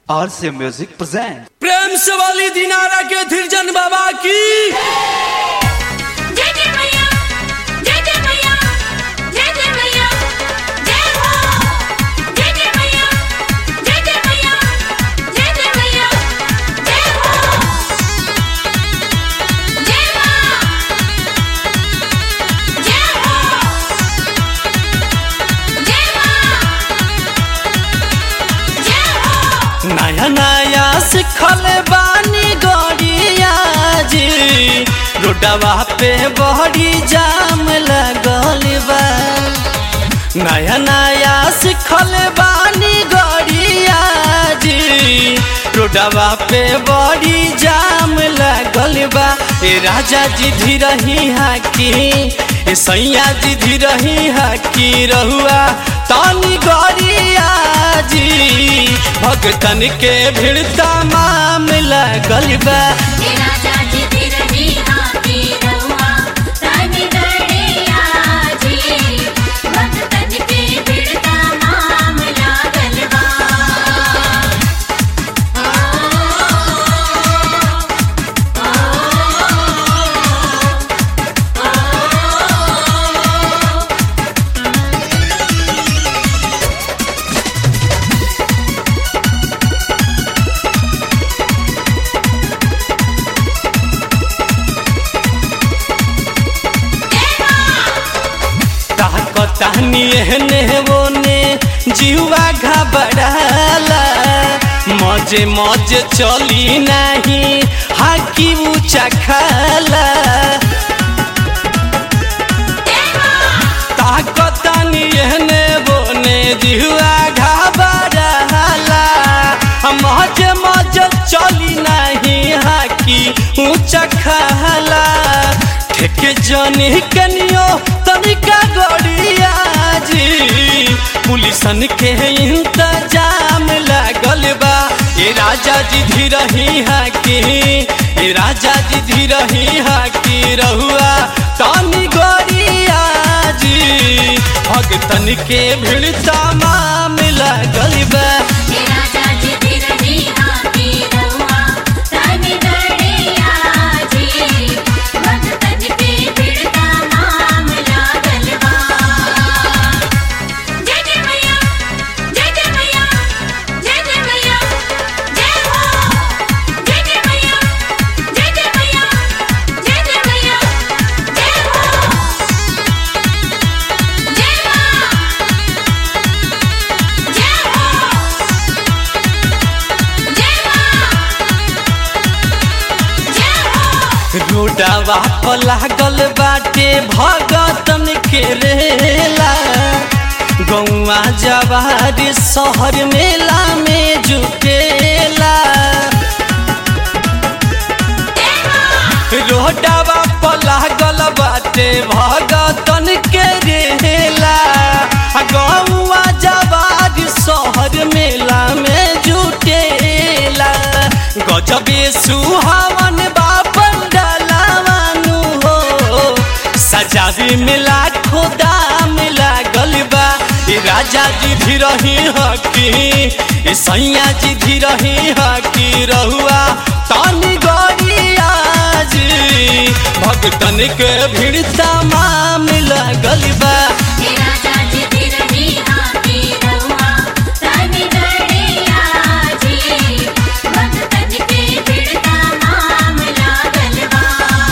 RC Music presents. प्रेम से वाली दिनारा के धीरजन बाबा की जय जय मैया जय जय मैया जय जय मैया जय हो जय जय मैया जय जय मैया जय जय मैया जय हो जय मां जय हो जय मां जय हो नया नया सिखल बानी गड़िया जी रोडवा पे बड़ी जाम लगल बा नया नया सिखल बानी गड़िया जी रोडवा पे बड़ी जाम लगल बा ए राजा जी धीरही हाकी ए सैया जी धीरही हाकी रहुआ तानी गड़िया जी भगतन के भीड़ तमाम लगल बा हे राजा जी धीरही हाथी रहुआ तानी गड़िया जी भक्तन के भीड़ तमाम लागल बा ताकतानी एहने ओने जीवा घबराला मजे मजे चली नहीं हाकी ऊंचा खाला ताकतानी एहने बोने जीवा घबराला मजे मजे चली नहीं हाकी ऊंचा खाला ठेके जनी कनियो तनिका गड़िया जी पुलिसन के इंतजाम लागल बा ए राजा जी धीरही हाकी ए राजा जी धीरही हाकी रहुआ तानी गड़िया जी भगतन के भीड़ तमाम लागल बा हे राजा जी धीरही हाथी रहुआ तानी गड़िया जी भक्तन के भीड़ तमाम लागल बा जय जय मैया जय जय मैया जय जय मैया जय हो जय जय मैया जय जय मैया जय जय मैया जय हो जय मां जय हो जय मां जय हो रोडवा पर लागल बाटे भगतन के रेला गौवा जवार शहर मेला में जुटेला रोडवा पर लागल बाटे भगतन के रेला गौवा जवार शहर मेला में जुटेला गजबे सुहावन बापन डलावानु हो सजावे में लाखों दाम लागल बा ए राजा जी धीरही हकी ए सैया जी धीरही हकी रहुआ तानी गड़िया जी भगतन के भीड़ तमाम लागल बा हे राजा जी धीरही हाथी रहुआ तानी गड़िया जी भक्तन के भीड़ तमाम लागल बा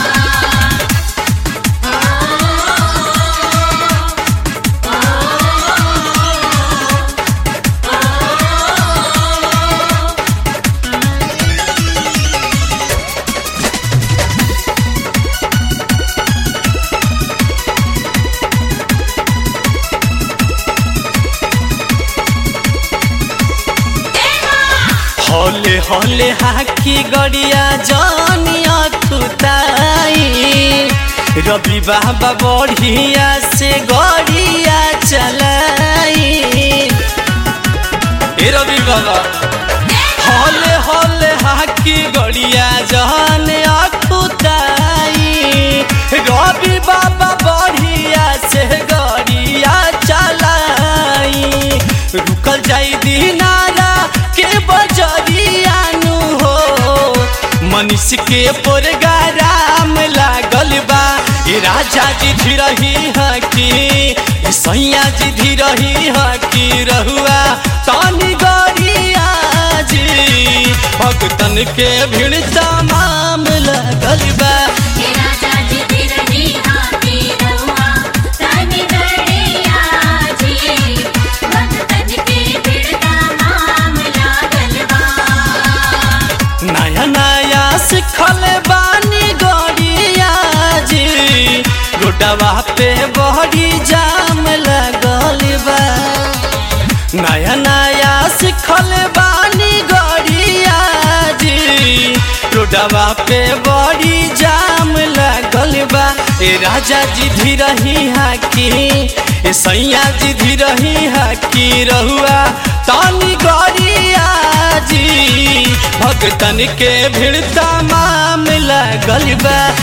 हौले हौले हाकी गड़िया जानिया कुताई रवि बाबा बढ़िया से गड़िया चलाई ए रवि बाबा हौले हौले हाकी गड़िया जानिया कुताई रवि बाबा बढ़िया से गड़िया चलाई रुकल जाई दिनारा के बजरी मनीष के प्रोग्राम लागल बा ए राजा जी धीरही हकी ए सैया जी धीरही हकी रहुआ तानी गरिया जी भक्तन के भीड़ तमाम लागल बा हे राजा जी तिरनी हाथी रहुआ तनि गड़िया जी भक्तन के बिड़ता नाम लागल बा नया नया सिखल बानी गरिया जी रोडवा पे बड़ी जाम लगल बा नया नया सिखल बानी गरिया जी रोडवा पे बड़ी जाम लगल बा ए राजा जी धीरही हाकी ए सैया जी धीरही हाकी रहुआ तानी गरिया जी भक्तन के भीड़ तमाम लगल बा